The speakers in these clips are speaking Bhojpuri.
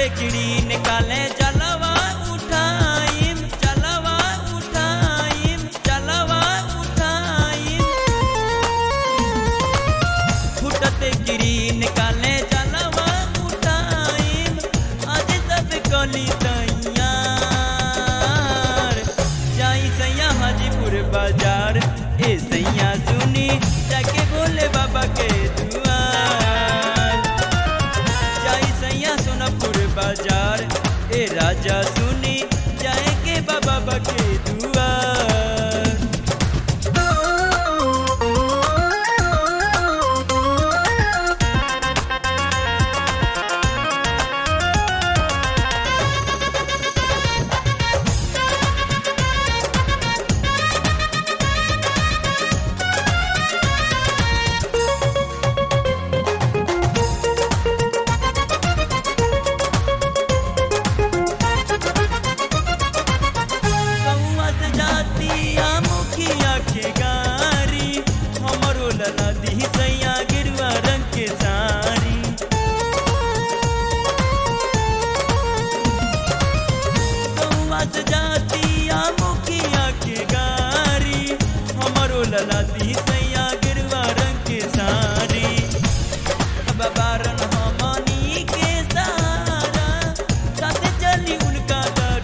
किड़ी निकाले जलवा उठाइम जलवा उठाइम जलवा उठाइम फुटते किड़ी निकाले जलवा उठाइम आज सब कली तैयार जाई सैया हाजीपुर बाजार ए सैया सुनी जाके बोले बाबा के दुआर जाई सैया सोनपुर बाजार ए राजा सुनी जाए के बाबा के दुआर कौआ से जाती आ मुखिया के गारी हमरो लला दी सैया गिरवा रंग के सारी कौआ से जाती आ मुखिया के गारी हमरो लला दी सैया गिरवा रंग के सारी बाबारन हमनी के सारा साथ चली उनका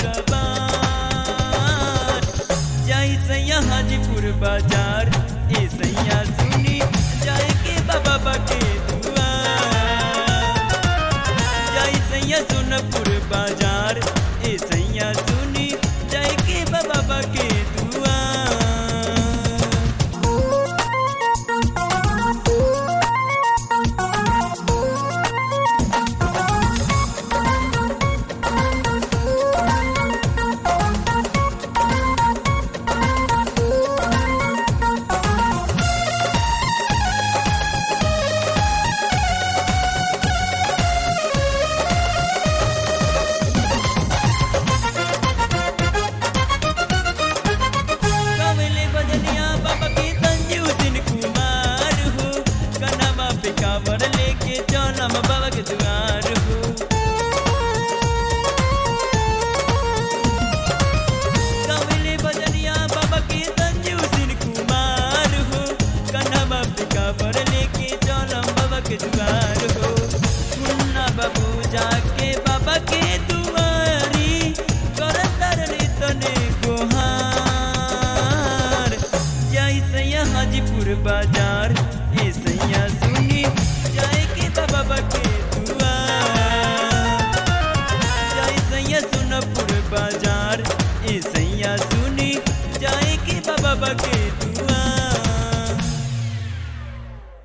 दरबार जाई सैया हाजीपुर बाजार ए सैया सुनी जाए के बाबा के दुआर जाई सैया सोनपुर बाजार